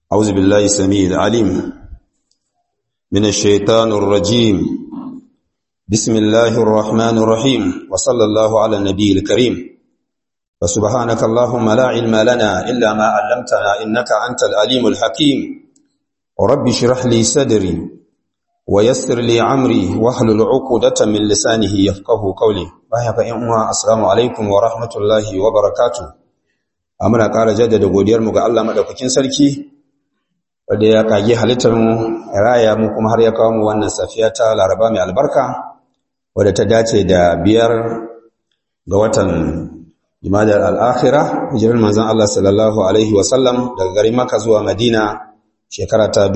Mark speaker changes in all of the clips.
Speaker 1: أعوذ بالله السميع العليم من الشيطان الرجيم بسم الله الرحمن الرحيم وصلى الله على النبي الكريم فسبحانك اللهم لا علم لنا إلا ما علمتنا إنك أنت العليم الحكيم رب اشرح لي صدري ويسر لي عمري واحلل عقدة من لسانه يفقه قولي بايعك يا السلام عليكم ورحمة الله وبركاته amina ƙara jaddada godiyarmu ga Allah maɗaukakin sarki wadda ya kage halittar mu raya mu kuma har ya kawo mu wannan safiya ta laraba mai albarka wadda ta dace da biyar ga watan jimadar al'akhira hijirar manzan Allah sallallahu Alaihi wasallam daga garin maka zuwa madina shekara ta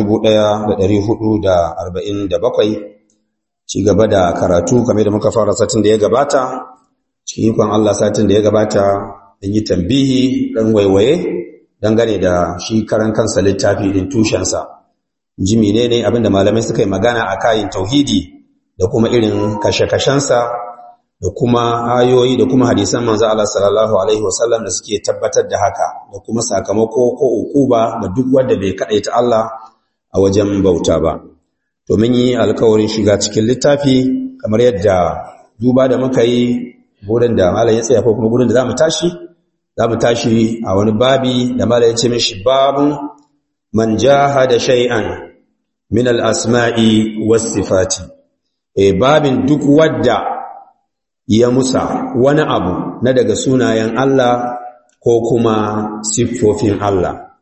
Speaker 1: 1447 ci gaba da karatu kamar da muka fara satin da ya gabata cikin ikon Allah satin da ya gabata in yi tambihi ɗan waiwaye dangane da shi karan kansa littafi ɗin tushensa ji menene abinda malamai suka yi magana a kayan tauhidi da kuma irin kashe-kashensa da kuma ayoyi da kuma hadisan manzo Allah sallallahu alaihi wasallam da suke tabbatar da haka da kuma sakamako ko ukuba da duk wanda bai kadaita Allah a wajen bauta ba to mun yi alƙawarin shiga cikin littafi kamar yadda duba da muka yi gurin da malam ya tsaya ko kuma gurin da zamu tashi za mu tashi a wani babi da mala ya ce mishi babun man jahada shay'an min al-asma'i was-sifati eh babin duk wadda ya musa wani abu na daga sunayen Allah ko kuma siffofin Allah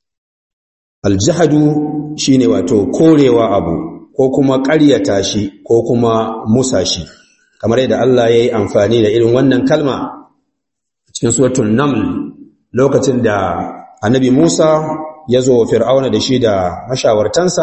Speaker 1: al-jahadu shine wato korewa abu ko kuma ƙaryata shi ko kuma musa shi kamar yadda Allah ya yi amfani da irin wannan kalma cikin suratul naml lokacin da annabi Musa ya zo fir'auna da shi da mashawartansa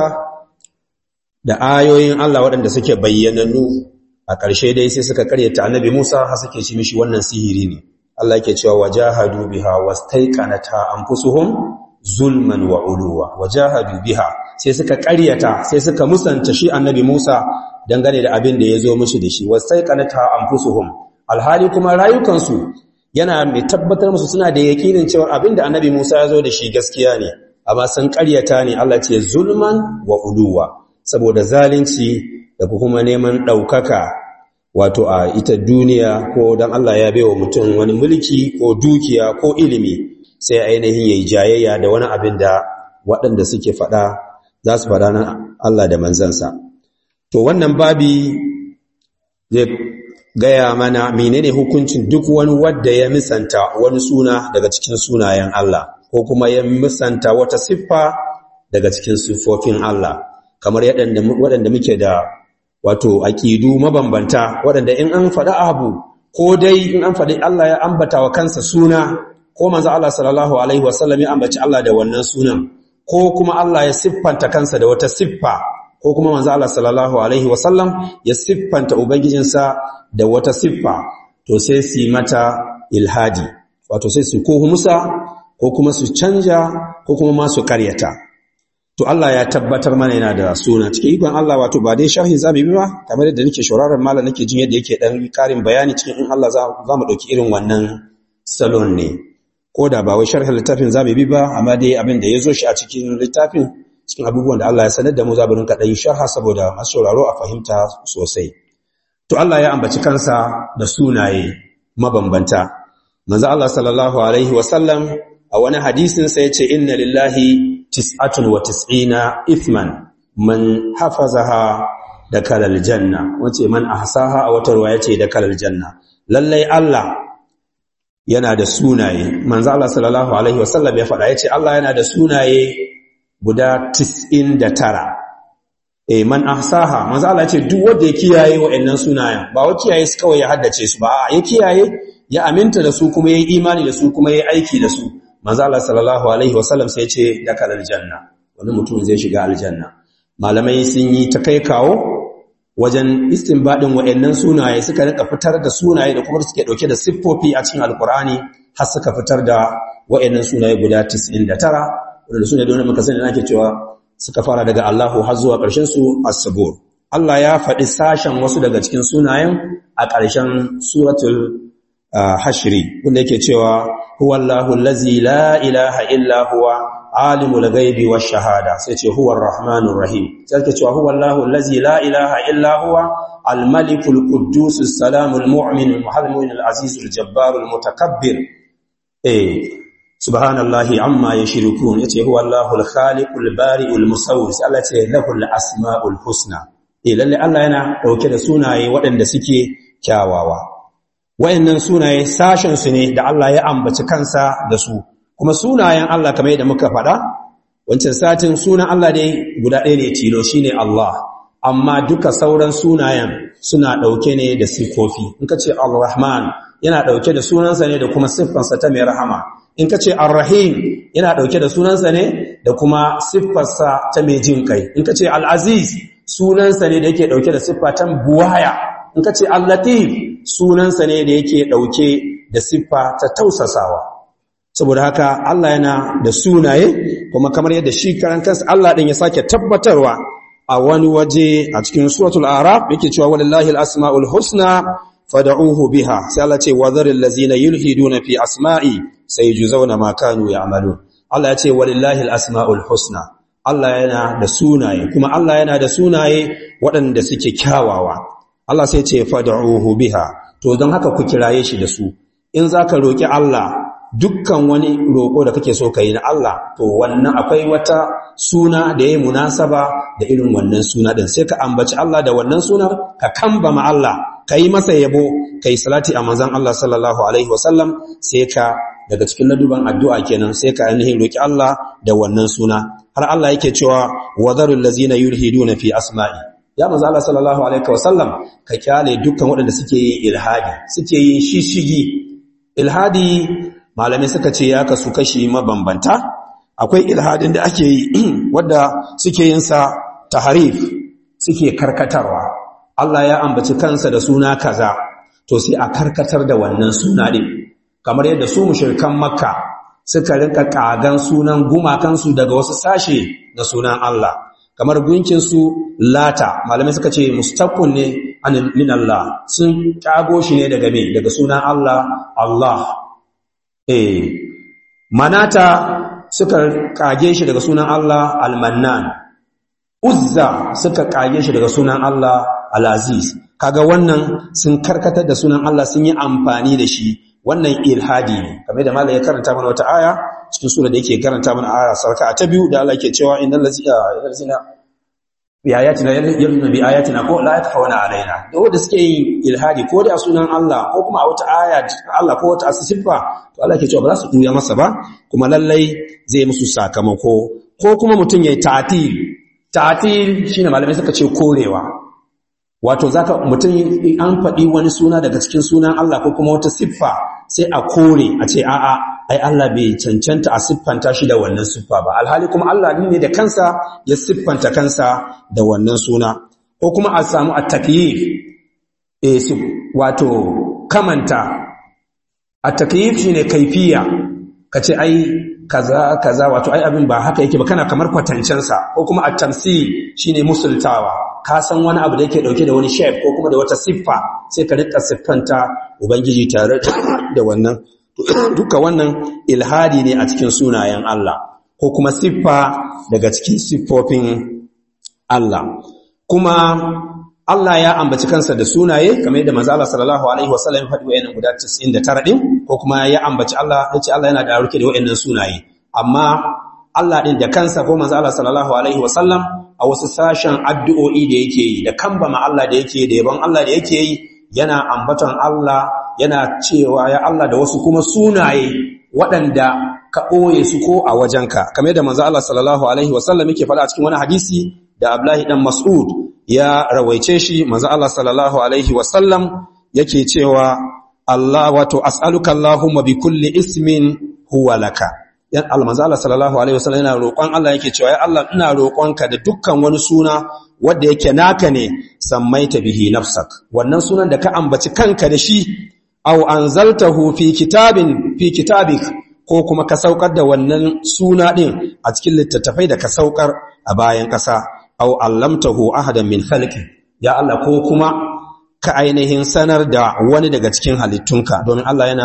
Speaker 1: da ayoyin Allah waɗanda suke bayyananu a ƙarshe dai sai suka karyata annabi Musa har suke shi mishi wannan sihiri ne Allah yake cewa wajahadu biha wastaiqanata anfusuhum zulman wa uluwa wajahadu biha sai suka karyata sai suka musanta shi annabi Musa dangane da abin da ya zo mishi da shi wastaiqanata anfusuhum alhali kuma rayukansu yana mai tabbatar musu suna da yakinin cewa abinda annabi Musa ya zo da shi gaskiya ne amma sun ƙaryata ne Allah ce zulman wa uluwa saboda zalunci da kuma neman ɗaukaka wato a ita duniya ko dan Allah ya baiwa mutum wani mulki ko dukiya ko ilimi sai ainihin yayi jayayya da wani abin da waɗanda suke faɗa za su faɗa na Allah da manzansa to wannan babi zai gaya mana menene hukuncin duk wani wadda ya misanta wani suna daga cikin sunayen Allah ko kuma ya misanta wata siffa daga cikin siffofin Allah kamar waɗanda muke da wato aƙidu mabambanta waɗanda in an faɗi abu ko dai in an faɗi Allah ya ambata wa kansa suna ko manzo Allah sallallahu alaihi wasallam ya ambaci Allah da wannan sunan ko kuma Allah ya siffanta kansa da wata siffa ko kuma manzo Allah sallallahu alaihi wasallam ya siffanta ubangijinsa da wata siffa to sai su yi mata ilhadi wato sai su ko musa ko kuma su canja ko kuma ma su karyata to Allah ya tabbatar mana yana da suna cikin ikon Allah wato ba dai sharhi zamu yi ba kamar yadda nake shauraron malam nake jin yadda yake dan karin bayani cikin in Allah za mu dauki irin wannan salon ne ko da ba wai sharhin littafin zamu bi ba amma dai abin da ya zo shi a cikin littafin cikin abubuwan da Allah ya sanar da mu za mu rinka ɗan sharha saboda masu sauraro a fahimta sosai. To Allah ya ambaci kansa da sunaye mabambanta. Manzo Allah sallallahu alaihi wasallam a wani hadisin sa yace inna lillahi tis'atun wa tis'ina ithman man hafazaha da kalal janna wace man ahsaha a wata ruwa yace da kalal janna. Lallai Allah yana da sunaye. Manzo Allah sallallahu alaihi wasallam ya faɗa yace Allah yana da sunaye guda tara. eh man ahsaha manzo Allah ce duk wanda ya kiyaye wa'annan sunayen ba wa kiyaye su kawai ya haddace su ba a ya kiyaye ya aminta da su kuma yayi imani da su kuma yayi aiki da su manzo Allah sallallahu alaihi wasallam sai ya ce dakal aljanna wani mutum zai shiga aljanna malamai sun yi ta kai kawo wajen istinbadin wa'annan sunaye suka rika fitar da sunaye da kuma suke dauke da siffofi a cikin alqur'ani har suka fitar da wa'annan sunaye guda 99 wanda sune da muka sani ake cewa suka fara daga Allahu har zuwa ƙarshen su as-sabur Allah ya faɗi sashen wasu daga cikin sunayen a ƙarshen suratul hashri wanda yake cewa huwallahu allazi la ilaha illa huwa alimul ghaibi wash shahada sai ce huwa arrahmanur rahim sai ke cewa huwa Allahu allazi la ilaha illa huwa al-malikul quddus as-salamul mu'min al-muhaimin al-aziz al-jabbar al-mutakabbir eh subhanallahi amma yashrikun yace huwa Allahu al-khaliqul bari'ul musawwir sai Allah ce lahul asmaul husna eh lalle Allah yana dauke da sunaye waɗanda suke kyawawa wayannan sunaye sashen su ne da Allah ya ambaci kansa da su kuma sunayen Allah kamar yadda muka faɗa wancan satin sunan Allah dai guda ɗaya ne tilo shine Allah amma duka sauran sunayen suna ɗauke ne da siffofi in ka ce Ar-Rahman yana ɗauke da sunansa ne da kuma siffarsa ta mai rahama in ka ce Ar-Rahim yana ɗauke da sunansa ne da kuma siffarsa ta mai jin kai in ka ce Al-Aziz sunansa ne da yake ɗauke da siffa ta buwaya in ka ce Al-Latif sunansa ne da yake ɗauke da siffa ta tausasawa saboda haka Allah yana da sunaye kuma kamar yadda shi karan kansa Allah din ya sake tabbatarwa a wani waje a cikin suratul araf yake cewa walillahi alasmaul husna fad'uhu biha sai Allah ce wadharil ladzina yulhiduna fi asma'i sayujzauna ma kanu ya'malun Allah ya ce walillahi alasmaul husna Allah yana da sunaye kuma Allah yana da sunaye waɗanda suke kyawawa Allah sai ce fad'uhu biha to don haka ku kiraye shi da su in zaka roki Allah dukkan wani roƙo da kake so ka yi na Allah to wannan akwai wata suna da ya munasaba da irin wannan suna din sai ka ambaci Allah da wannan sunar ka kambama Allah ka yi masa yabo ka yi salati a manzon Allah sallallahu alaihi wasallam sai ka daga cikin laduban addu'a kenan sai ka ainihin roki Allah da wannan suna har Allah yake cewa wadharul ladzina yulhiduna fi asma'i ya manzo Allah sallallahu alaihi wasallam ka kyale dukkan waɗanda suke yin ilhadi suke yin shishigi ilhadi malamai suka ce ya kasu kashi mabambanta akwai ilhadin da ake yi wadda suke yin sa taharif suke karkatarwa Allah ya ambaci kansa da suna kaza to sai a karkatar da wannan suna din kamar yadda su mushrikan makka suka rinka kagan sunan gumakansu daga wasu sashe na sunan Allah kamar gunkin su lata malamai suka ce mustaqun ne min Allah sun kago shi ne daga me daga sunan Allah Allah eh manata suka kage shi daga sunan Allah al-mannan uzza suka kage shi daga sunan Allah al-aziz kaga wannan sun karkatar da sunan Allah sun yi amfani da shi wannan ilhadi ne kamar da malai ya karanta mana wata aya cikin sura da yake karanta mana aya sarka ta biyu da Allah yake cewa innal ladzina bi ayatina yaluna bi ayatina ko la yakfawna alaina da wanda suke yin ilhadi ko da sunan Allah ko kuma a wata aya Allah ko wata asiffa to Allah yake cewa ba za su duya masa ba kuma lallai zai musu sakamako ko kuma mutum yayi ta'til ta'til shine malamai suka ce korewa wato zaka mutum an faɗi wani suna daga cikin sunan Allah ko kuma wata siffa sai a kore a ce a'a ai Allah bai cancanta a siffanta shi da wannan siffa ba alhali kuma Allah ne da kansa ya siffanta kansa da wannan suna ko kuma a samu at-takyif eh wato kamanta at-takyif shine kaifiya kace ai kaza kaza wato ai abin ba haka yake ba kana kamar kwatancen sa ko kuma at-tamsil shine musultawa ka san wani abu da yake dauke da wani shape ko kuma da wata siffa sai ka rika siffanta ubangiji tare da wannan duka wannan ilhadi ne a cikin sunayen Allah ko kuma siffa daga cikin siffofin Allah kuma Allah ya ambaci kansa da sunaye kamar yadda manzo Allah sallallahu alaihi wasallam faɗi wayannan guda 99 din ko kuma ya ambaci Allah yace Allah yana da ruke da wayannan sunaye amma Allah din da kansa ko manzo Allah sallallahu alaihi wasallam a wasu sashen addu'o'i da yake yi da kambama Allah da yake da yabon Allah da yake yi yana ambaton Allah yana cewa ya Allah da wasu kuma sunaye waɗanda ka ɓoye su ko a wajenka kamar yadda manzo Allah sallallahu alaihi wasallam yake faɗa a cikin wani hadisi da Abdullahi dan Mas'ud ya rawaice shi manzo Allah sallallahu alaihi wasallam yake cewa Allah wato as'aluka Allahumma bi kulli ismin huwa laka yan almanzo Allah sallallahu alaihi wasallam yana roƙon Allah yake cewa ya Allah ina roƙonka da dukkan wani suna wanda yake naka ne sammaita bihi nafsak wannan sunan da ka ambaci kanka da shi aw anzaltahu fi kitabin fi kitabik ko kuma ka saukar da wannan suna din a cikin littattafai da ka saukar a bayan ƙasa aw allamtahu ahadan min khalqi ya Allah ko kuma ka ainihin sanar da wani daga cikin halittunka domin Allah yana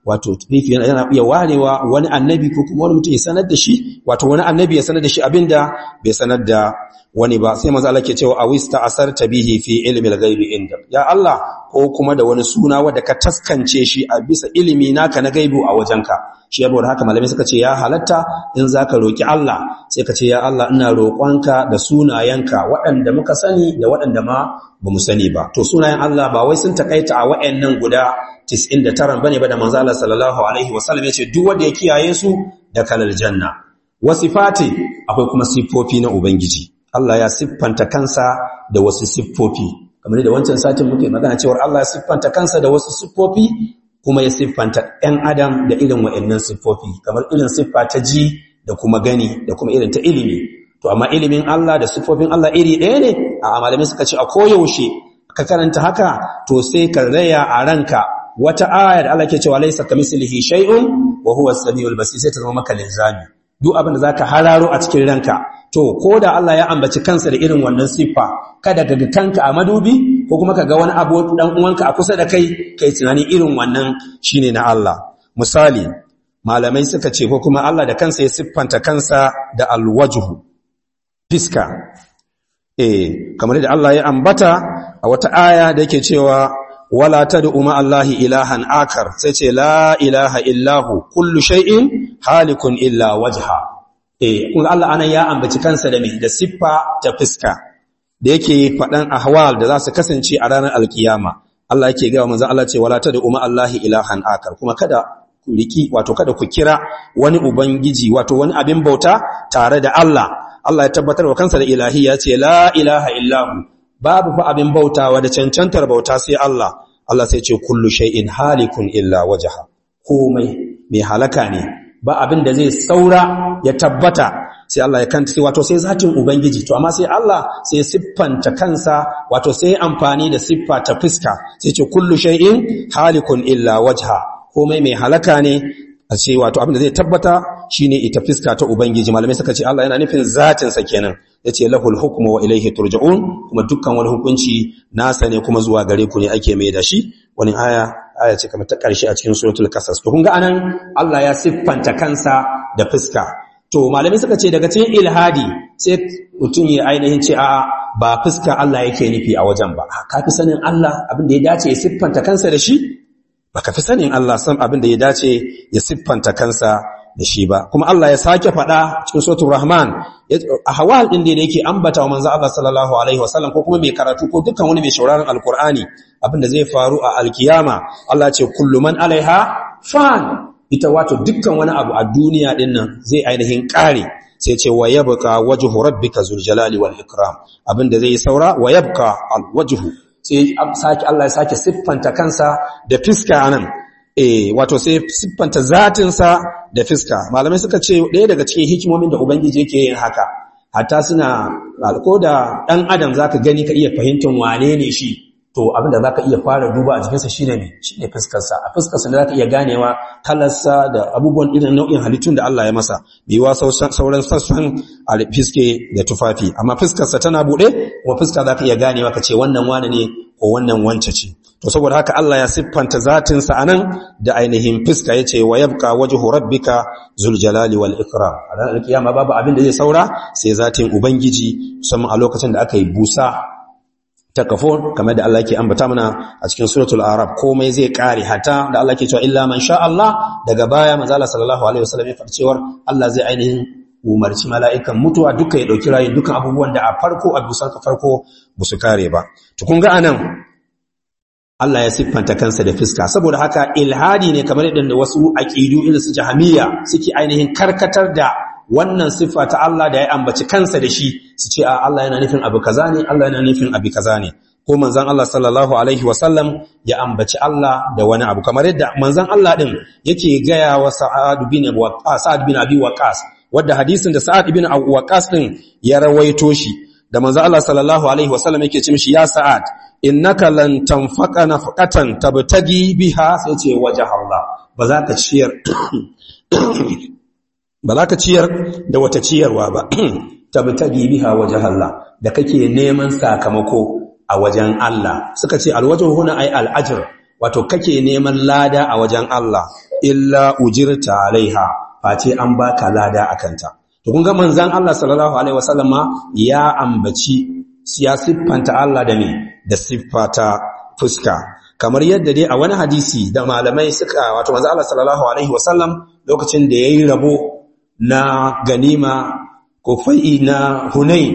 Speaker 1: wato rifi yana iya warewa wani annabi ko kuma wani mutum ya sanar da shi wato wani annabi ya sanar da shi abinda bai sanar da wani ba sai manzo Allah ke cewa awista asarta bihi fi ilmi al-ghaibi inda ya Allah ko kuma da wani suna wanda ka taskance shi a bisa ilimi naka na gaibu a wajenka shi yabo da haka malamai suka ce ya halatta in zaka roki Allah sai ka ce ya Allah ina roƙonka da sunayenka waɗanda muka sani da waɗanda ma bamu sani ba to sunayen Allah ba wai sun takaita a waɗannan guda 99 bane ba da manzo Allah sallallahu alaihi wasallam yace duk wanda ya kiyaye su da kalal janna wasifati akwai kuma sifofi na ubangiji Allah ya siffanta kansa da wasu siffofi kamar da wancan satin muke magana cewa Allah ya siffanta kansa da wasu siffofi kuma ya siffanta ɗan adam da irin wa'annan siffofi kamar irin siffa ta ji da kuma gani da kuma irin ta ilimi to amma ilimin Allah da siffofin Allah iri ɗaya ne a malamai suka ce a koyaushe ka karanta haka to sai ka raya a ranka wata aya da Allah ke cewa laysa kamislihi shay'un wa huwa as-sami'ul basir sai ta zama maka linzami duk abin da zaka hararo a cikin ranka to ko da Allah ya ambaci kansa da irin wannan siffa kada ka ga kanka a madubi ko kuma ka ga wani abu dan uwanka a kusa da kai kai tunani irin wannan shine na Allah misali malamai suka ce ko kuma Allah da kansa ya siffanta kansa da alwajhu fiska eh kamar da Allah ya ambata a wata aya da yake cewa wala tad'u ma Allahi ilahan akar sai ce la ilaha illahu kullu shay'in halikun illa wajha eh kun Allah anan ya ambaci kansa da me da siffa ta fiska da yake fadan ahwal da za su kasance a ranar alkiyama Allah yake ga manzon Allah ce wala tad'u ma Allahi ilahan akar kuma kada ku riki wato kada ku kira wani ubangiji wato wani abin bauta tare da Allah Allah ya tabbatar wa kansa da ilahi ya ce la ilaha illahu babu fa abin bautawa da cancantar bauta sai Allah Allah sai ce kullu shay'in halikun illa wajha komai mai halaka ne ba abin da zai saura ya tabbata sai Allah ya kanta sai wato sai zatin ubangiji to amma sai Allah sai siffanta kansa wato sai amfani da siffa ta fiska sai ce kullu shay'in halikun illa wajha komai mai halaka ne a ce wato abin da zai tabbata shine ita fiska ta ubangiji malamai suka ce Allah yana nufin zatin sa kenan yace lahul hukmu wa ilayhi turja'un kuma dukkan wani hukunci nasa ne kuma zuwa gare ku ne ake mai da shi wani aya aya ce kamar ta karshe a cikin suratul qasas to kun ga anan Allah ya siffanta kansa da fiska to malamai suka ce daga cikin ilhadi sai mutum ya ainihin ce a'a ba fiska Allah yake nufi a wajen ba ka fi sanin Allah abin da ya dace ya siffanta kansa da shi baka fi sanin Allah san abin da ya dace ya siffanta kansa da shi ba kuma Allah ya sake faɗa cikin suratul rahman a hawal din da yake ambata wa manzo Allah sallallahu alaihi wasallam ko kuma mai karatu ko dukkan wani mai shauraron alqur'ani abin da zai faru a alkiyama Allah ce kullu man alaiha fan ita wato dukkan wani abu a duniya din nan zai ainihin kare sai ce wa yabqa wajhu rabbika zul jalali wal ikram abin da zai saura wa yabqa al wajhu sai sake Allah ya sake siffanta kansa da fiska anan eh wato sai siffanta zatinsa da fiska malamai suka ce ɗaya daga cikin hikimomin da ubangiji yake yin haka hatta suna ko da ɗan adam zaka gani ka iya fahimtar wane ne shi to abin da zaka iya fara duba a jikinsa shine ne shine fuskarsa a fuskarsa ne zaka iya ganewa kalarsa da abubuwan irin nau'in halittun da Allah ya masa biwa sauran sassan a fiske da tufafi amma fuskarsa tana buɗe kuma fuska zaka iya ganewa ka ce wannan wane ne ko wannan wance ce to saboda haka Allah ya siffanta zatinsa anan da ainihin fuska yace wa yabqa wajhu rabbika zul jalali wal ikram a ranar kiyama babu abin da zai saura sai zatin ubangiji musamman a lokacin da aka yi busa ta kafo kamar da Allah ke ambata mana a cikin suratul arab komai zai kare hata da Allah ke cewa illa man sha Allah daga baya manzo Allah sallallahu alaihi wasallam ya cewar Allah zai ainihin umarci mala'ikan mutuwa duka ya dauki rayin dukan abubuwan da a farko a dusar ka farko su kare ba to kun ga anan Allah ya siffanta kansa da fiska saboda haka ilhadi ne kamar yadda wasu aqidu irin su jahamiyya suke ainihin karkatar da wannan siffa ta Allah da ya ambaci kansa da shi su ce a Allah yana nufin abu kaza ne Allah yana nufin abu kaza ne ko manzon Allah sallallahu alaihi wasallam ya ambaci Allah da wani abu kamar yadda manzon Allah din yake gaya wa Sa'ad bin Waqqas Sa'ad bin Abi Waqqas wanda hadisin da Sa'ad bin Abi Waqqas din ya rawaito shi da manzon Allah sallallahu alaihi wasallam yake ce mishi ya Sa'ad innaka lan tanfaqa nafaqatan tabtagi biha sai ce wajh Allah ba za ka ciyar ba za ka ciyar da wata ciyarwa ba tabtagi biha wajh Allah da kake neman sakamako a wajen Allah suka ce alwajhu huna ay al'ajr wato kake neman lada a wajen Allah illa ujirta alaiha face an baka lada akanta to kun ga manzon Allah sallallahu alaihi wasallam ya ambaci ya siffanta Allah da me da siffata fuska kamar yadda dai a wani hadisi da malamai suka wato manzon Allah sallallahu alaihi wasallam lokacin da yayi rabo na ganima ko fai'i na Hunain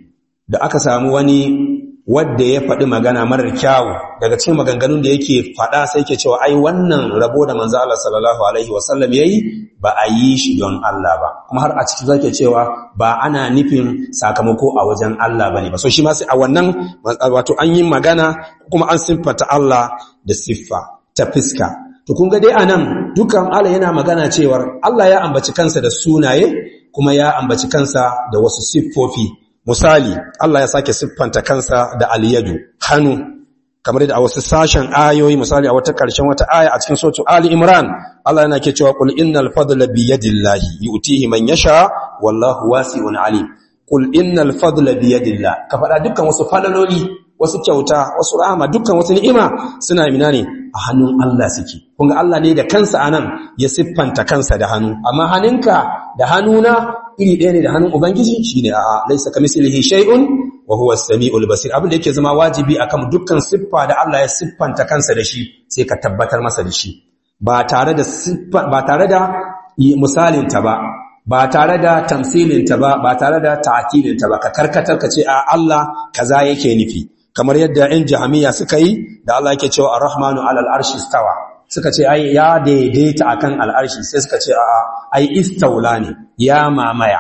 Speaker 1: da aka samu wani wadda ya faɗi magana marar kyawu daga cikin maganganun da yake faɗa sai ke cewa ai wannan rabo da manzo Allah sallallahu alaihi wasallam yayi ba a yi shi don Allah ba kuma har a cikin zake cewa ba ana nufin sakamako a wajen Allah bane ba so shi ma sai a wannan wato an yi magana kuma an siffata Allah da siffa ta fiska to kun ga dai anan dukan Allah yana magana cewar Allah ya ambaci kansa da sunaye kuma ya ambaci kansa da wasu siffofi misali Allah ya sake siffanta kansa da aliyadu hannu kamar da a wasu sashen ayoyi misali a wata ƙarshen wata aya a cikin sotu Ali Imran Allah yana ke cewa qul innal fadla bi yadillahi yu'tihi man yasha wallahu wasi'un alim qul innal fadla bi yadillah ka faɗa dukkan wasu falaloli wasu kyauta wasu rahama dukkan wasu ni'ima suna mina ne a hannun Allah suke kun ga Allah ne da kansa anan ya siffanta kansa da hannu amma hannunka da hannuna iri ɗaya ne da hannun ubangiji shine a laisa kamislihi shay'un wa huwa as-sami'ul basir abin da yake zama wajibi akan dukkan siffa da Allah ya siffanta kansa da shi sai ka tabbatar masa da shi ba tare da siffa ba tare da misalin ta ba ba tare da tamsilin ta ba ba tare da ta'kilin ta ba ka karkatar ka ce a Allah kaza yake nufi kamar yadda ‘yan jahamiya suka yi da Allah yake cewa ar-rahmanu alal arshi stawa suka ce ai ya daidaita akan al'arshi sai suka ce a ai istaula ne ya mamaya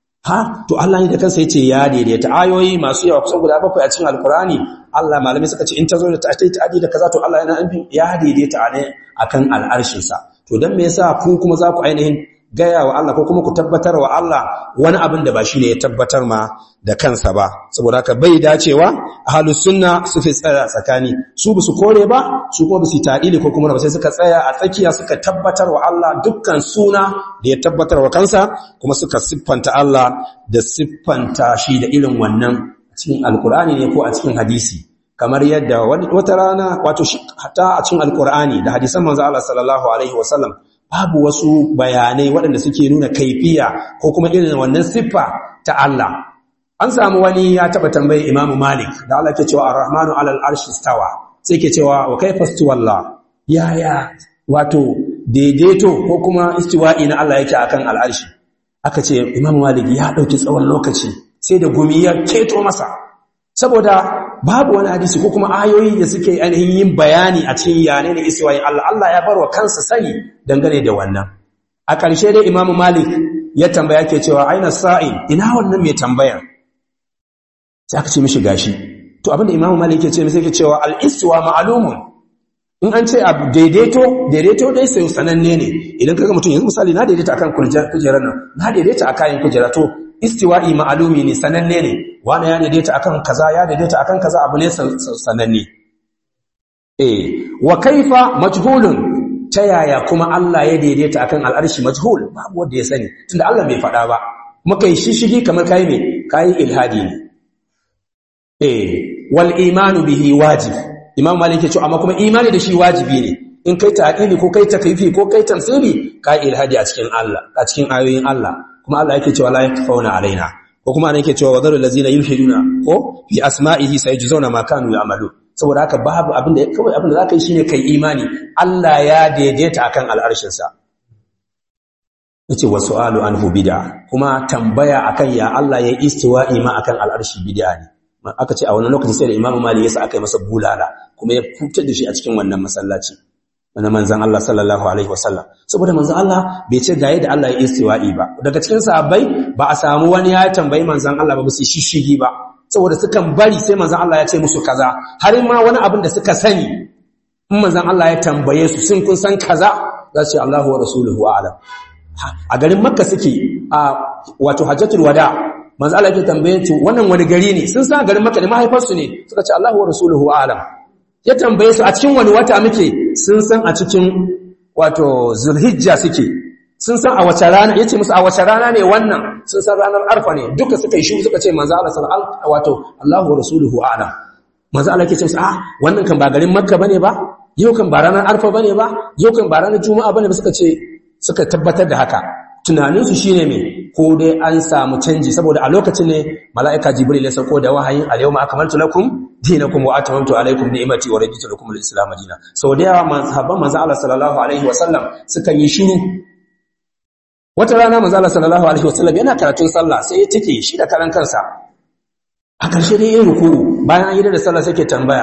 Speaker 1: ha to Allah ne da kansa yace ya daidaita ayoyi masu yawa kusan guda bakwai a cikin alkurani Allah malamai suka ce in ta zo da ta ta'adi da kaza to Allah yana nufin ya daidaita ne akan al'arshin sa to dan me yasa ku kuma za ku ainihin gaya wa Allah ko kuma ku tabbatar wa Allah wani abin da ba shi ne ya tabbatar ma da kansa ba saboda haka bai dacewa ahlus sunna su fi tsaya tsakani su ba su kore ba su kuma ba su ta'ili ko kuma ba sai suka tsaya a tsakiya suka tabbatar wa Allah dukkan suna da ya tabbatar wa kansa kuma suka siffanta Allah da siffanta shi da irin wannan cikin alkur'ani ne ko a cikin hadisi kamar yadda wata rana wato hatta a cikin alkur'ani da hadisan manzo Allah sallallahu alaihi wasallam babu wasu bayanai waɗanda suke nuna kaifiya ko kuma irin wannan siffa ta Allah an samu wani ya taba tambayi Imam Malik da Allah ke cewa Ar-Rahmanu 'alal arshi stawa sai ke cewa wa kaifa istiwalla yaya wato daidaito ko kuma istiwa'i na Allah yake akan al'arshi aka ce Imam Malik ya dauki tsawon lokaci sai da gumi ya keto masa saboda babu wani hadisi ko kuma ayoyi da suke ainihin yin bayani a cikin yane ne iswayin Allah Allah ya barwa kansa sani dangane da wannan a ƙarshe dai Imam Malik ya tambaya ke cewa aina sa'il ina wannan mai tambaya sai aka ce mishi gashi to abinda Imam Malik ya ce sai ke cewa al-istiwa ma'lumun in an ce abu daidaito daidaito dai sai sananne ne idan kaga mutum yanzu misali na daidaita akan kujerar nan na daidaita akan kujera to istiwa'i ma'alumi ne sananne ne wani ya daidaita akan kaza ya daidaita akan kaza abu ne sananne eh wa kaifa majhulun ta yaya kuma Allah ya daidaita akan al'arshi majhul babu wanda ya sani tunda Allah bai faɗa ba muka yi shishigi kamar kai me kai ilhadi ne eh wal imanu bihi wajib imam malik ya ce amma kuma imani da shi wajibi ne in kai ta'ili ko kai takyifi ko kai tamsili kai ilhadi a cikin Allah a cikin ayoyin Allah kuma Allah yake cewa la yakfauna alaina ko kuma ana yake cewa wadarul ladzina yulhiduna ko fi asma'ihi sayajzuna ma kanu ya'malu saboda haka babu abin da kawai abin da zaka yi shine kai imani Allah ya daidaita akan al'arshin sa yace wasu'alu anhu bid'a kuma tambaya akan ya Allah ya istiwa'i ma akan al'arshi bid'a ne aka ce a wannan lokaci sai da Imam Malik yasa aka yi masa bulala kuma ya fitar da shi a cikin wannan masallaci na manzan Allah sallallahu alaihi wasallam saboda manzan Allah bai ce ga yadda Allah ya istiwa'i ba daga cikin sahabbai ba a samu wani ya tambayi manzan Allah ba su shishigi ba saboda sukan bari sai manzan Allah ya ce musu kaza har ma wani abin da suka sani in manzan Allah ya tambaye su sun kun san kaza za su ce Allahu wa rasuluhu a'lam a garin Makka suke a wato Hajjatul Wada manzan Allah ya tambaye su wannan wani gari ne sun san garin Makka ne mahaifarsu ne suka ce Allahu wa rasuluhu a'lam ya tambaye su a cikin wani wata muke sun san a cikin wato zulhijja suke sun san a wace rana yace musu a wace rana ne wannan sun san ranar arfa ne duka suka yi shi suka ce manzo Allah sallallahu alaihi wato Allahu wa rasuluhu a'lam manzo Allah yake ce musu ah wannan kan ba garin makka bane ba yau kan ba ranar arfa bane ba yau kan ba ranar juma'a bane ba suka ce suka tabbatar da haka tunaninsu shine me ko dai an samu canji saboda a lokacin ne mala'ika jibril ya sauko da wahayin al-yawma akmaltu lakum dinakum wa atamamtu alaykum ni'mati wa raditu lakum al-islam dinan sau da yawa mazhaban manzo Allah sallallahu alaihi wa sallam suka yi shiru wata rana manzo Allah sallallahu alaihi wa sallam yana karatun sallah sai ya tike shi da karan kansa a ƙarshe dai yin ruku'u bayan an yi da sallah sai ke tambaya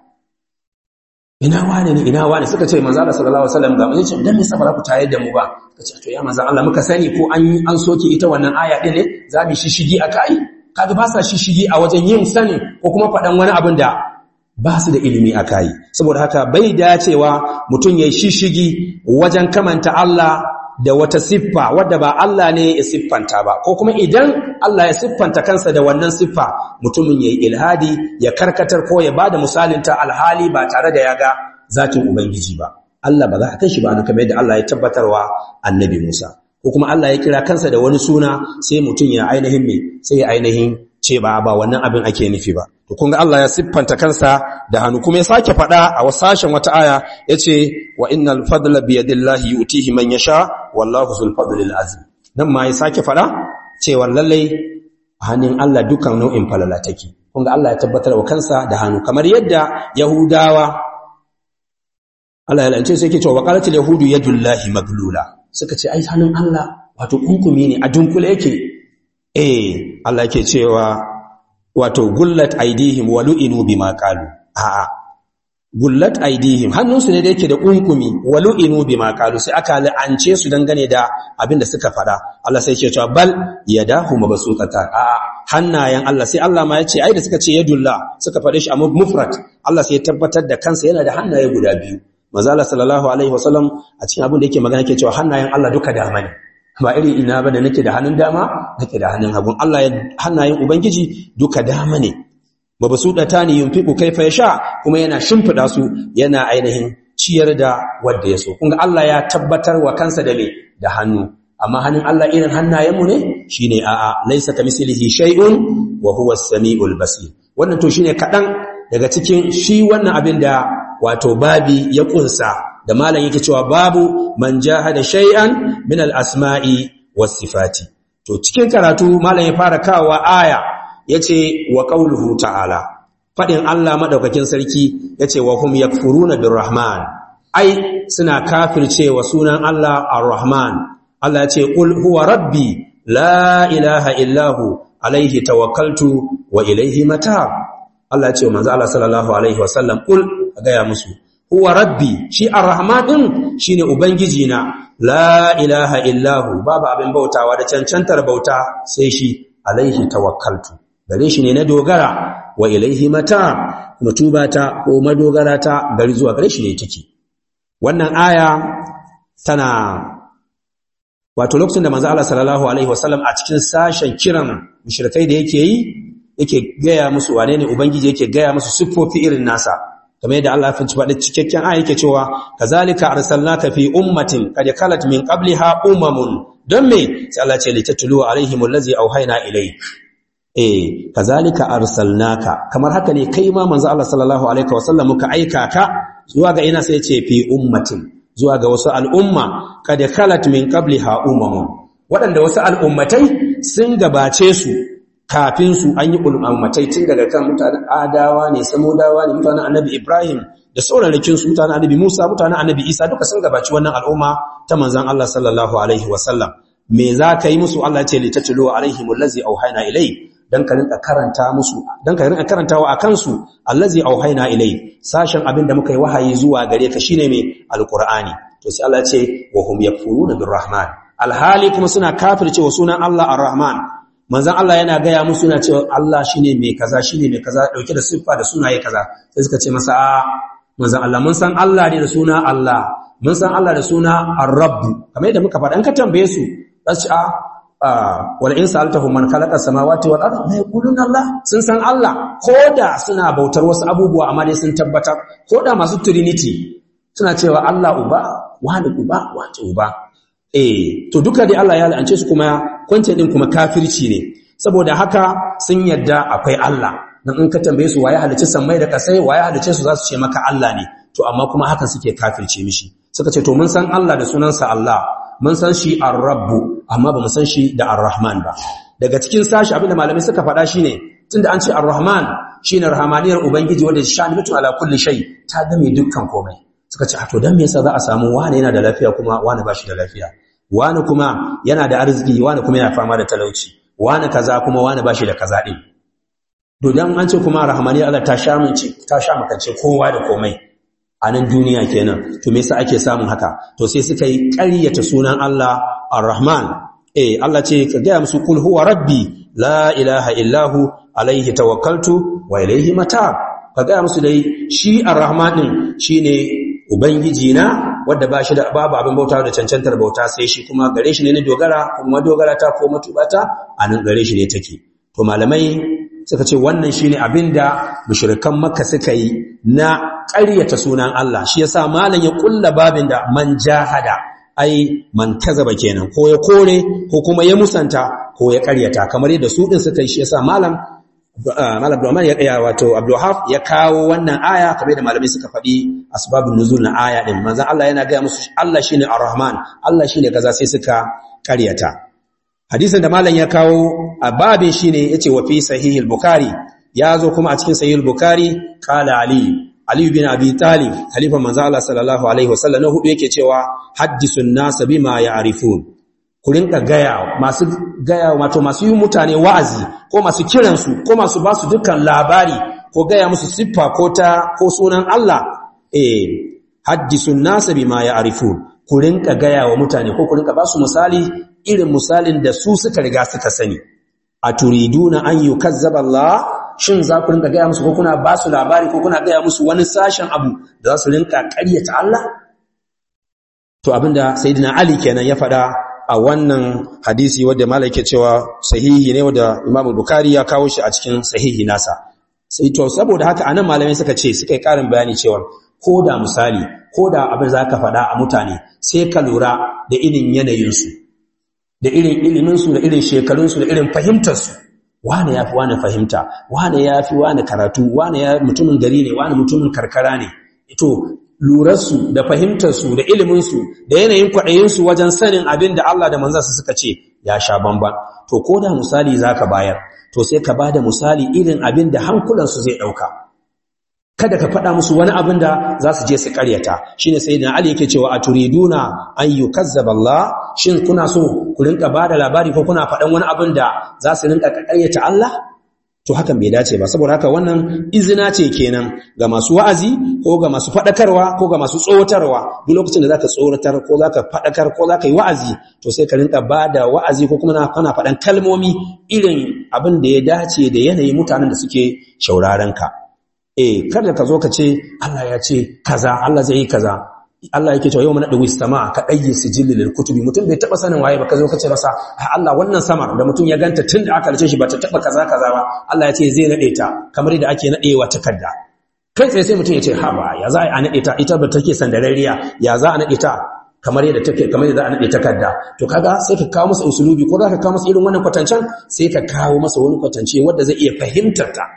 Speaker 1: ina wane ne ina wane suka ce manzo Allah sallallahu alaihi wasallam ga mun ce dan me yasa ba ku tayar da mu ba kace to ya manzo Allah muka sani ko an an soke ita wannan aya din ne za mu shishigi akai kaga ba sa shishigi a wajen yin sani ko kuma faɗan wani abin da ba su da ilimi akai saboda haka bai dacewa mutum ya shishigi wajen kamanta Allah da wata siffa wadda ba Allah ne ya siffanta ba ko kuma idan Allah ya siffanta kansa da wannan siffa mutumin yayi ilhadi ya karkatar ko ya bada misalin ta alhali ba tare da ya ga zatin ubangiji ba Allah ba za a kai shi ba kamar yadda Allah ya tabbatarwa annabi Musa ko kuma Allah ya kira kansa da wani suna sai mutum ya ainihin me sai ya ainihin ce ba ba wannan abin ake nufi ba to kun ga Allah ya siffanta kansa da hannu kuma ya sake faɗa a wasashen wata aya yace wa innal fadla bi yadillahi yu'tihi man yasha wallahu zul fadlil azim nan ma ya sake faɗa cewa lalle hannun Allah dukan nau'in falala take kun ga Allah ya tabbatar wa kansa da hannu kamar yadda yahudawa Allah ya lance sai yake cewa waqalatil yahudu yadullahi maglula suka ce ai hannun Allah wato kunkumi ne a dunkule yake eh Allah yake cewa wato gullat aidihim wa lu'inu bima qalu a'a gullat aidihim hannunsu ne da yake da kunkumi wa lu'inu bima qalu sai aka la'ance su dangane da abin da suka fada Allah sai yake cewa bal yadahu mabsuutata a'a hannayen Allah sai Allah ma yace ai da suka ce yadullah suka fade shi a mufrad Allah sai ya tabbatar da kansa yana da hannaye guda biyu manzo Allah sallallahu alaihi wasallam a cikin abin da yake magana yake cewa hannayen Allah duka dama ne ba iri ina ba da nake da hannun dama nake da hannun hagun Allah ya hannayen ubangiji duka dama ne mabsudata ne yunfiqu kaifa yasha kuma yana shimfida su yana ainihin ciyar da wanda ya so kun ga Allah ya tabbatar wa kansa da me da hannu amma hannun Allah irin hannayenmu ne shine a'a laysa kamislihi shay'un wa huwa as-sami'ul basir wannan to shine kadan daga cikin shi wannan abin da wato babi ya kunsa da malam yake cewa babu man jahada shay'an min al-asma'i was-sifati to cikin karatu malam ya fara kawa aya yace wa qauluhu ta'ala fadin Allah madaukakin sarki yace wa hum yakfuruna birrahman ai suna kafircewa sunan Allah ar-rahman Allah yace qul huwa rabbi la ilaha illahu alaihi tawakkaltu wa ilaihi matab Allah yace manzo Allah sallallahu alaihi wasallam qul gaya musu huwa rabbi shi ar-rahman din shine ubangiji na la ilaha illahu babu abin bautawa da cancantar bauta sai shi alaihi tawakkaltu gare shi ne na dogara wa ilaihi mata mutubata ko madogara ta gari zuwa gare shi ne take wannan aya tana wato lokacin da manzo Allah sallallahu alaihi wasallam a cikin sashen kiran mushrikai da yake yi yake gaya musu wane ne ubangiji yake gaya musu siffofi irin nasa kamar yadda Allah ya finci faɗi cikakken aya yake cewa kazalika arsalnaka fi ummatin qad khalat min qabliha umamun don me sai Allah ce litatlu alaihim allazi auhayna ilayk eh kazalika arsalnaka kamar haka ne kai ma manzo Allah sallallahu alaihi wasallam muka aika ka zuwa ga ina sai ce fi ummatin zuwa ga wasu al'umma qad khalat min qabliha umamun waɗanda wasu al'ummatai sun gabace su kafin su an yi ulamatai tun daga kan mutanen adawa ne samudawa ne mutanen annabi ibrahim da saurarakin su mutanen annabi musa mutanen annabi isa duka sun gabaci wannan al'umma ta manzan allah sallallahu alaihi wasallam me za ka yi musu allah ce litattulo alaihim allazi auhayna ilai dan ka rinka karanta musu dan ka rinka karantawa akan su allazi auhayna ilai sashen abin da muka yi wahayi zuwa gare ka shine me alqur'ani to sai allah ce wa hum yakfuruna birrahman alhali kuma suna kafircewa sunan allah arrahman manzan Allah yana gaya musu yana cewa Allah shine mai kaza shine mai kaza dauke da siffa da sunaye kaza sai suka ce masa a manzan Allah mun san Allah ne da suna Allah mun san Allah da suna Ar-Rabb kamar yadda muka faɗa an ka tambaye su za su ce a wal in sa'altahum man khalaqa samawati wal arda la yaquluna Allah sun san Allah koda suna bautar wasu abubuwa amma dai sun tabbatar koda masu trinity suna cewa Allah uba wani uba wato uba eh to duka dai Allah ya la'ance su kuma kwance din kuma kafirci ne saboda haka sun yadda akwai Allah dan in ka tambaye su waye halice sammai da kasai waye halice su za su ce maka Allah ne to amma kuma hakan suke kafirce mishi suka ce to mun san Allah da sunansa Allah mun san shi ar-rabbu amma ba mu san shi da ar-rahman ba daga cikin sashi abinda malamai suka faɗa shine tunda an ce ar-rahman shine rahmaniyar ubangiji wanda shani mutu ala kulli shay ta game dukkan komai suka ce to dan me yasa za a samu wani yana da lafiya kuma wani ba shi da lafiya wani kuma yana da arziki wani kuma yana fama da talauci wani kaza kuma wani ba shi da kaza din to dan an ce kuma rahmaniyar Allah ta sha mince ta sha makance kowa da komai a nan duniya kenan to me yasa ake samun haka to sai suka yi ƙaryata sunan Allah Ar-Rahman eh Allah ce ka ga musu kul huwa rabbi la ilaha illahu alaihi tawakkaltu wa ilaihi mata ka ga musu dai shi Ar-Rahman din shine ubangiji na wanda ba shi da babu abin bauta da cancantar bauta sai shi kuma gare shi ne na dogara kuma dogara ta ko matubata a nan gare shi ne take to malamai suka ce wannan shine abinda mushrikan makka suka yi na ƙaryata sunan Allah shi yasa malam ya kulla babin da man jahada ai man kazaba kenan ko ya kore ko kuma ya musanta ko ya ƙaryata kamar yadda su din suka yi shi yasa malam malam Abdulrahman ya kaya wato Abdulhaf ya kawo wannan aya kamar da malamai suka faɗi asbabun nuzul na aya din manzon Allah yana ga musu Allah shine Ar-Rahman Allah shine kaza sai suka ƙaryata hadisin da malam ya kawo a babin shine yace wa fi sahih al-bukhari yazo kuma a cikin sahih al-bukhari qala ali ali bin abi talib khalifa manzo Allah sallallahu alaihi wasallam na hudu yake cewa haddisun nas bima ya'rifun ku rinka gaya masu gaya wato masu yi mutane wa'azi ko masu kiran su ko masu ba su dukkan labari ko gaya musu siffa ko ta ko sunan Allah eh haddisun nas bima ya'rifun ku rinka gaya wa mutane ko ku rinka ba su misali irin misalin da su suka riga suka sani a turiduna an yukazzaba Allah shin za ku rinka gaya musu ko kuna ba su labari ko kuna gaya musu wani sashen abu da za su rinka ƙaryata Allah to abinda sayyidina Ali kenan ya faɗa a wannan hadisi wanda malai ke cewa sahihi ne wanda Imam Bukhari ya kawo shi a cikin sahihi nasa sai to saboda haka anan malamai suka ce suka yi ƙarin bayani cewa ko da misali ko da abin za ka faɗa a mutane sai ka lura da irin yanayinsu da irin iliminsu da irin shekarunsu da irin fahimtarsu wane ya fi wane fahimta wane ya fi wane karatu wane ya mutumin gari ne wane mutumin karkara ne ito lurarsu da fahimtarsu da iliminsu da yanayin kwaɗayinsu wajen sanin abin da Allah da manzansa suka ce ya sha bamban to ko da misali za ka bayar to sai ka ba da misali irin abin da hankulansu zai ɗauka kada ka faɗa musu wani abin da za su je su ƙaryata shine sayyidina ali yake cewa a turiduna an yukazzaba Allah shin kuna so ku rinka bada labari ko kuna faɗan wani abin da za su rinka ƙaryata Allah to hakan bai dace ba saboda haka wannan izina ce kenan ga masu wa'azi ko ga masu faɗakarwa ko ga masu tsoratarwa duk lokacin da zaka tsoratar ko zaka faɗakar ko zaka yi wa'azi to sai ka rinka bada wa'azi ko kuma kana faɗan kalmomi irin abin da ya dace da yanayin mutanen da suke shauraron ka eh kada ka zo ka ce Allah ya ce kaza Allah zai yi kaza Allah yake cewa yau mana dawi sama ka dayyi sijil lil kutubi mutum bai taba sanin waye ba ka zo ka ce masa Allah wannan sama da mutum ya ganta tun da aka rice shi ba ta taba kaza kaza ba Allah ya ce zai nade ta kamar yadda ake nadewa takarda kai tsaye sai mutum ya ce ha ba ya za a nade ta ita ba take sandarariya ya za a nade ta kamar yadda take kamar yadda za a nade takarda to kaga sai ka kawo masa usulubi ko za ka kawo masa irin wannan kwatancen sai ka kawo masa wani kwatance wanda zai iya fahimtar ta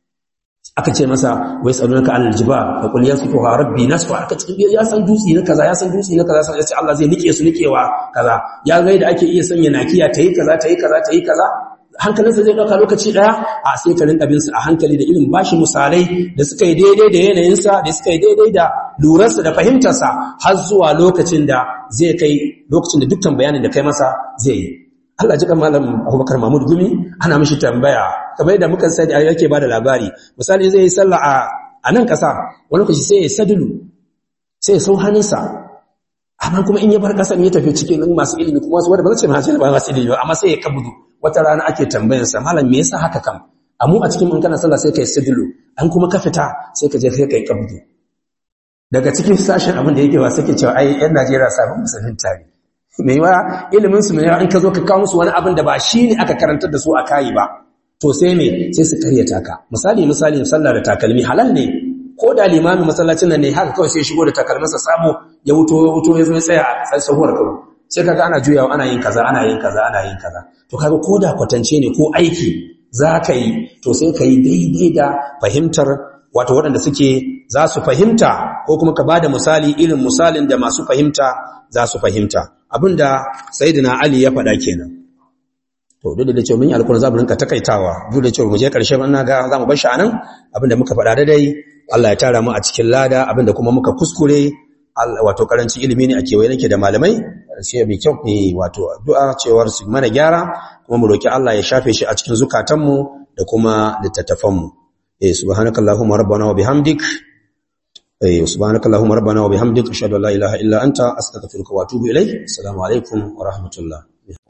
Speaker 1: aka ce masa wai tsalunaka alal jibal fa qul yasfuha rabbi nasfa aka ce ya san dutsi na kaza ya san dutsi na kaza sai ya ce Allah zai nike su nikewa kaza ya ga da ake iya sanya nakiya tayi kaza tayi kaza tayi kaza hankalinsa zai dauka lokaci daya a sai ka rinka bin su a hankali da irin bashi misalai da suka yi daidai da yanayinsa da suka yi daidai da lurarsa da fahimtarsa har zuwa lokacin da zai kai lokacin da dukkan bayanin da kai masa zai yi Allah ji malam Abubakar Mahmud Gumi ana mishi tambaya kamar yadda muka sani yake bada labari misali zai yi sallah a a nan kasa wani lokaci sai ya sadulu sai ya sau hannunsa amma kuma in ya bar kasan ya tafi cikin masu ilimi kuma wasu wanda ba zai ce ba masu ilimi ba amma sai ya kabudu wata rana ake tambayar sa malam me yasa haka kam amu a cikin in kana sallah sai kai sadulu an kuma ka fita sai ka je sai kai kabudu daga cikin sashen abin da yake ba sai ke cewa ai yan Najeriya sabon musulmin tare mai yawa ilimin su mai yawa in ka zo ka kawo musu wani abin da ba shi ne aka karantar da su a kayi ba to sai me sai su karyata ka misali misali sallah da takalmi halal ne ko da limami masallacin nan ne haka kawai sai shigo da takalminsa sabo ya wuto ya wuto ya zo ya tsaya a sahuwar kawo sai kaga ana juyawa ana yin kaza ana yin kaza ana yin kaza to kaga ko da kwatance ne ko aiki za ka yi to sai ka yi daidai da fahimtar wato waɗanda suke za su fahimta ko kuma ka bada misali irin misalin da masu fahimta za su fahimta abinda sayyidina ali ya faɗa kenan to duk da cewa mun yi alƙur'ani za mu rinka takaitawa duk da cewa mu je ƙarshe ban ga za mu bar shi anan abinda muka faɗa dai Allah ya tara mu a cikin lada abinda kuma muka kuskure wato karancin ilimi ne a kewaye nake da malamai sai mai kyau ne wato addu'a cewar su mana gyara kuma mu roki Allah ya shafe shi a cikin zukatanmu da kuma littattafanmu eh subhanakallahumma rabbana wa bihamdik eh subhanakallahumma rabbana wa bihamdik ashhadu an la ilaha illa anta astaghfiruka wa atubu ilayk assalamu alaikum wa rahmatullah